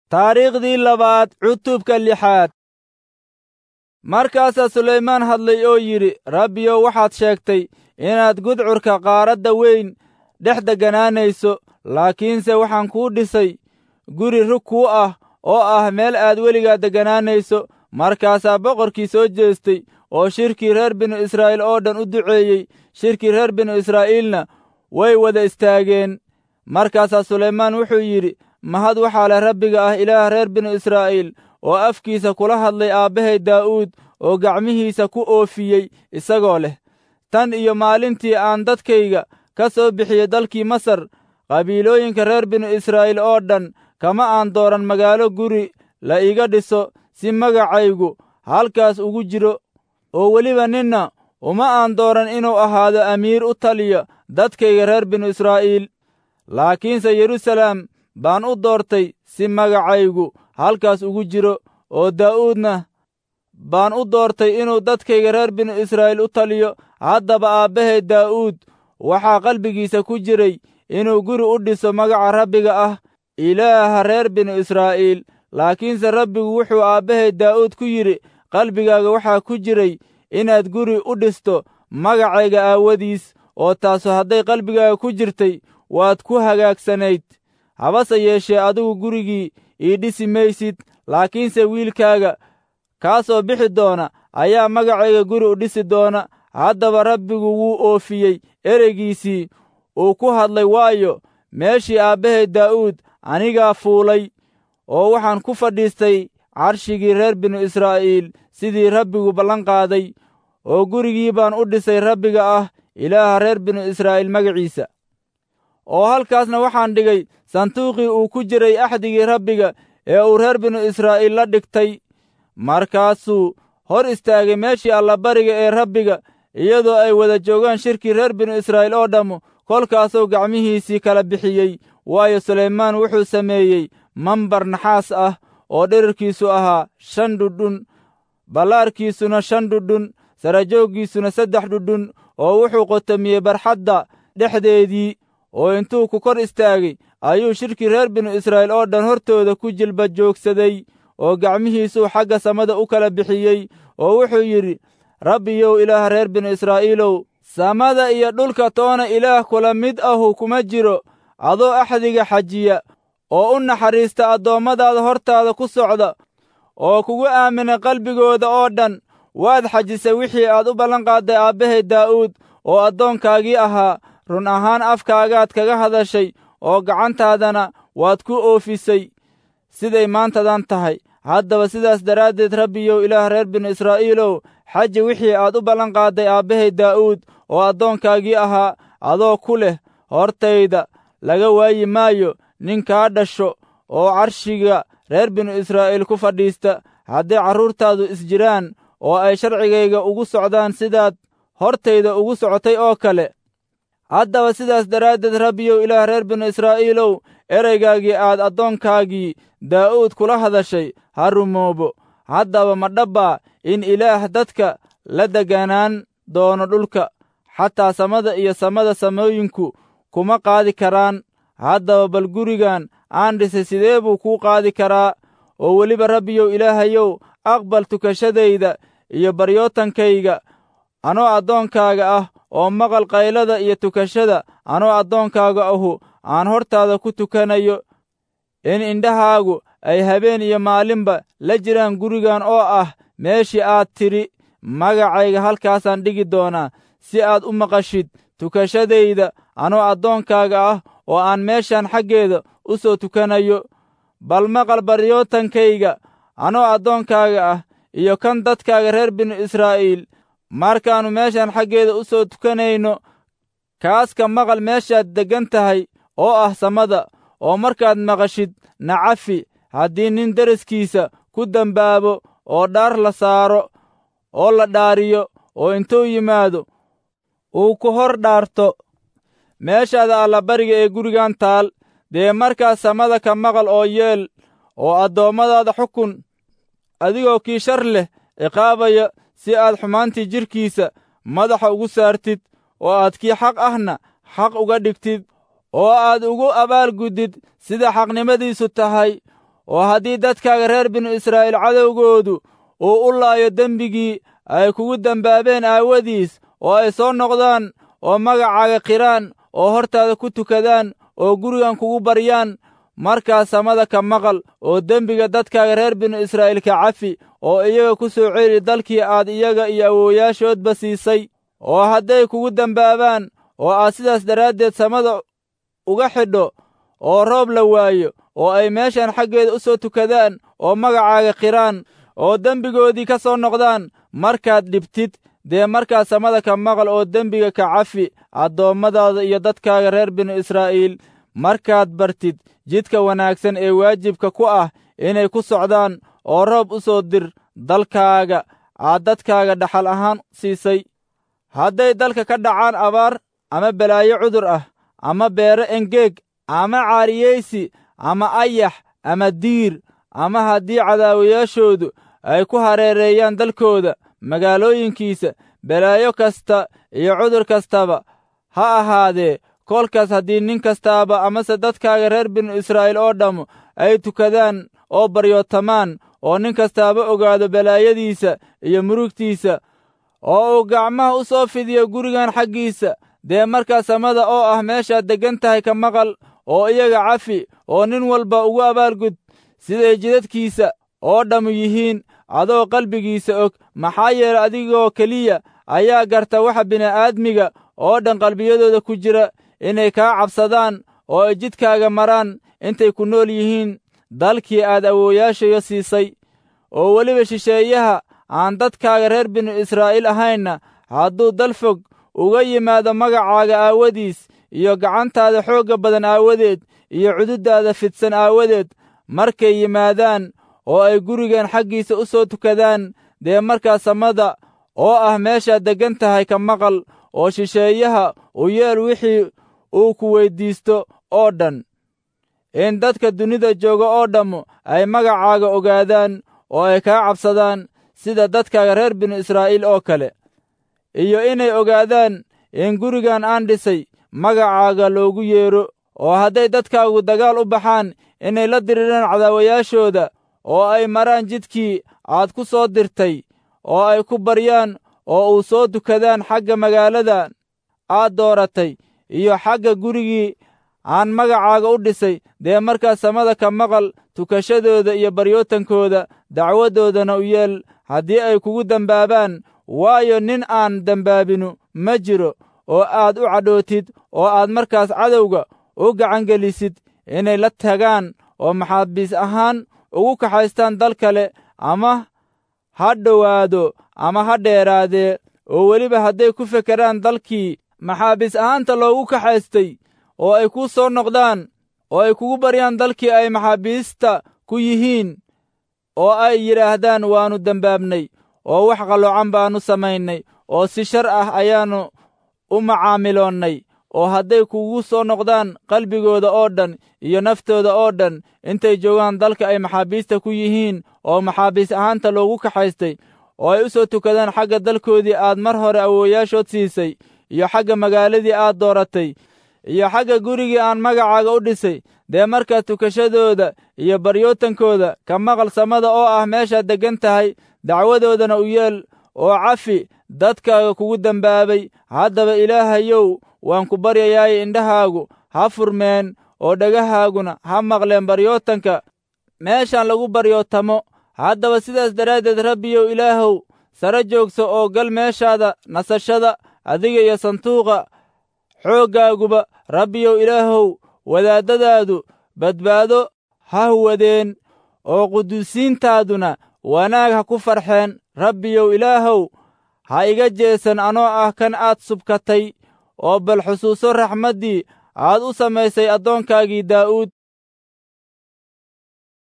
taariikhdii labaad cutubka lixaad markaasaa sulaymaan hadlay oo yidhi rabbiyow waxaad sheegtay inaad gudcurka qaaradda weyn dhex degganaanayso laakiinse waxaan kuu dhisay guri rug kuu ah oo ah meel aad weligaa degganaanayso markaasaa boqorkii soo jeestay oo shirkii reer binu israa'iil oo dhan u duceeyey shirkii reer binu israa'iilna way wada istaageen markaasaa sulaymaan wuxuu yidhi mahad waxaa leh rabbiga ah ilaah reer binu israa'iil oo afkiisa kula hadlay aabbahay daa'uud oo gacmihiisa ku oofiyey isagoo leh tan iyo maalintii aan dadkayga ka soo bixiyey dalkii masar qabiilooyinka reer binu israa'iil oo dhan kama aan dooran magaalo guri la iga dhiso si magacaygu halkaas ugu jiro oo weliba ninna uma aan dooran inuu ahaado amiir u taliya dadkayga reer binu israa'iil laakiinse yeruusalaam baan u doortay si magacaygu halkaas ugu jiro oo daa'uudna baan u doortay inuu dadkayga reer binu israa'iil u taliyo haddaba aabbahay daa'uud waxaa qalbigiisa ku jiray inuu guri u dhiso magaca rabbiga ah ilaaha reer binu israa'iil laakiinse rabbigu wuxuu aabbahay daa'uud ku yidhi qalbigaaga waxaa ku jiray inaad guri u dhisto magacayga aawadiis oo taasu hadday qalbigaaga ku jirtay waad ku hagaagsanayd habase yeeshee adigu gurigii ii dhisi maysid laakiinse wiilkaaga kaa soo bixi doona ayaa magacayga guri u dhisi doona haddaba rabbigu wuu oofiyey ereygiisii uu ku hadlay waayo meeshii aabbahay daa'uud anigaa fuulay oo waxaan ku fadhiistay carshigii reer binu israa'iil sidii rabbigu ballan qaaday oo gurigii baan u dhisay rabbiga ah ilaaha reer binu israa'iil magaciisa oo halkaasna waxaan dhigay sanduuqii uu ku jiray axdigii rabbiga ee uu reer binu israa'iil la dhigtay markaasuu hor istaagay meeshii allabariga ee rabbiga iyadoo ay wada joogaan shirkii reer binu israa'iil oo dhammu kolkaasuu gacmihiisii kala bixiyey waayo sulaymaan wuxuu sameeyey mambar naxaas ah oo dherarkiisu ahaa shan dhudhun ballaarkiisuna shan dhudhun sarajooggiisuna saddex dhudhun oo wuxuu qotomiyey barxadda dhexdeedii oo intuu ku kor istaagay ayuu shirkii reer binu israa'iil oo dhan hortooda ku jilba joogsaday oo gacmihiisuu xagga samada u kala bixiyey oo wuxuu yidhi rabbiyow ilaah reer binu israa'iilow samada iyo dhulka toona ilaah kula mid ahu kuma jiro adoo axdiga xajiya oo u naxariista addoommadaada hortaada ku socda oo kugu aamina qalbigooda oo dhan waad xajisay wixii aad u ballanqaadday aabbahay daa'uud oo addoonkaagii ahaa run ahaan afkaagaad kaga hadashay oo gacantaadana waad ku oofisay siday maantadan tahay haddaba sidaas daraaddeed rabbiyow ilaah reer binu israa'iilow xaji wixii aad u ballanqaadday aabbahay daa'uud oo addoonkaagii ahaa adoo ku leh hortayda laga waayi maayo nin kaa dhasho oo carshiga reer binu israa'iil ku fadhiista hadday carruurtaadu isjiraan oo ay sharcigayga ugu socdaan sidaad hortayda ugu socotay oo kale haddaba sidaas daraaddeed rabbiyow ilaah reer binu israa'iilow ereygaagii aad addoonkaagii daa'uud kula hadashay ha rumoobo haddaba ma dhabbaa in ilaah dadka la deganaan doono dhulka xataa samada iyo samada samooyinku kuma qaadi karaan haddaba bal gurigan aan dhisay sidee buu kuu qaadi karaa oo weliba rabbiyow ilaahayow aqbal tukashadayda iyo baryootankayga anoo addoonkaaga ah oo maqal qaylada iyo tukashada anoo addoonkaaga ahu aan hortaada ku tukanayo in indhahaagu ay habeen iyo maalinba la jiraan gurigan oo ah meeshii aad tidhi magacayga halkaasaan dhigi doonaa si aad u maqashid tukashadayda anoo addoonkaaga ah oo aan meeshan xaggeeda u soo tukanayo bal maqal baryootankayga anoo addoonkaaga ah iyo kan dadkaaga reer binu israa'iil markaannu meeshan xaggeeda u soo tukanayno kaaska maqal meeshaad deggan tahay oo ah samada oo markaad maqashid nacafi haddii nin deriskiisa ku dembaabo oo dhaar la saaro oo la dhaariyo oo intuu yimaado uu ku hor dhaarto meeshaada allabariga ee gurigan taal dee markaas samada ka maqal oo yeel oo addoommadaada xukun adigoo kii shar leh ciqaabaya si aad xumaantii jidhkiisa madaxa ugu saartid oo aad kii xaq ahna xaq uga dhigtid oo aad ugu abaalguddid sida xaqnimadiisu tahay oo haddii dadkaaga reer binu israa'iil cadowgoodu uu u laayo dembigii ay kugu dembaabeen aawadiis oo ay soo noqdaan oo magacaaga qiraan oo hortaada ku tukadaan oo gurigan kugu baryaan markaas samada ka maqal oo dembiga dadkaaga reer binu israa'iil ka cafi oo iyaga ku soo celi dalkii aad iyaga iyo awoowayaashoodba siisay oo hadday kugu dembaabaan oo aad sidaas daraaddeed samada uga xidho oo roob la waayo oo ay meeshan xaggeeda u soo tukadaan oo magacaaga qiraan oo dembigoodii ka soo noqdaan markaad dhibtid dee markaas samada ka maqal oo dembiga ka cafi addoommadaada iyo dadkaaga reer binu israa'iil markaad bartid jidka wanaagsan ee waajibka ku ah inay ku socdaan oo roob u soo dir dalkaaga aad dadkaaga dhaxal ahaan siisay hadday dalka ka dhacaan abaar ama balaayo cudur ah ama beero engeeg ama caariyaysi ama ayax ama diir ama haddii cadaawayaashoodu ay ku hareereeyaan dalkooda magaalooyinkiisa balaayo kasta iyo cudur kastaba ha ahaadee kolkaas haddii nin kastaaba amase dadkaaga reer binu israa'iil oo dhammu ay tukadaan oo baryootamaan oo nin kastaaba ogaado balaayadiisa iyo murugtiisa oo uu gacmaha u soo fidiyo gurigan xaggiisa dee markaa samada oo ah meeshaad deggan tahay ka maqal oo iyaga cafi oo nin walba ugu abaalgud siday jidadkiisa oo dhammu yihiin adoo qalbigiisa og maxaa yeelay adigoo keliya ayaa garta waxa bini'aadmiga oo dhan qalbiyadooda ku jira inay kaa cabsadaan oo ay jidkaaga maraan intay ku nool yihiin dalkii aad awoowayaashayo siisay oo weliba shisheeyaha aan dadkaaga reer binu israa'iil ahaynna hadduu dal fog uga yimaado magacaaga aawadiis iyo gacantaada xoogga badan aawadeed iyo cududdaada fidsan aawadeed markay yimaadaan oo ay gurigan xaggiisa u soo tukadaan dee markaa samada oo ah meeshaad deggan tahay ka maqal oo shisheeyaha u yeel wixii uu ku weyddiisto oo dhan in dadka dunida jooga oo dhammu ay magacaaga ogaadaan oo ay kaa cabsadaan sida dadkaaga reer binu israa'iil oo kale iyo inay ogaadaan in gurigan aan dhisay magacaaga loogu yeedho oo hadday dadkaagu dagaal u baxaan inay la diriiraan cadaawayaashooda oo ay maraan jidkii aad ku soo dirtay oo ay ku baryaan oo uu soo dukadaan xagga magaalada aad dooratay iyo xagga gurigii aan magacaaga u dhisay dee markaas samada ka maqal tukashadooda iyo baryootankooda dacwadoodana u yeel haddii ay kugu dembaabaan waayo nin aan dembaabinu ma jiro oo aad u cadhootid oo aad markaas cadowga u gacangelisid inay la tagaan oo maxaabiis ahaan ugu kaxaystaan dal kale ama ha dhowaado ama ha dheeraadee oo weliba hadday ku fekeraan dalkii maxaabiis ahaanta loogu kaxaystay oo ay kuu soo noqdaan oo ay kugu baryaan dalkii ay maxaabiista ku yihiin oo ay yidhaahdaan waannu dembaabnay oo wax qalloocan baannu samaynay oo si shar ah ayaannu u macaamiloonnay oo hadday kugu soo noqdaan qalbigooda oo dhan iyo naftooda oo dhan intay joogaan dalka ay maxaabiista ku yihiin oo maxaabiis ahaanta loogu kaxaystay oo ay u soo tukadaan xagga dalkoodii aad mar hore awoowayaashood siisay iyo xagga magaaladii aad dooratay iyo xagga gurigii aan magacaaga u dhisay dee markaa tukashadooda iyo baryootankooda ka maqal samada oo ah meeshaad deggan tahay dacwadoodana u yeel oo cafi dadkaaga kugu dembaabay haddaba ilaahayow waan ku baryayaaye indhahaagu ha furmeen oo dhagahaaguna ha maqleen baryootanka meeshaan lagu baryootamo haddaba sidaas daraaddeed rabbiyow ilaahow sare joogso oo gal meeshaada nasashada adiga iyo sanduuqa xooggaaguba rabbiyow ilaahow wadaaddadaadu badbaado ha huwadeen oo quduusiintaaduna wanaag ha ku farxeen rabbiyow ilaahow ha iga jeesan anoo ah kan aad subkatay oo bal xusuuso raxmaddii aad u samaysay addoonkaagii daa'uud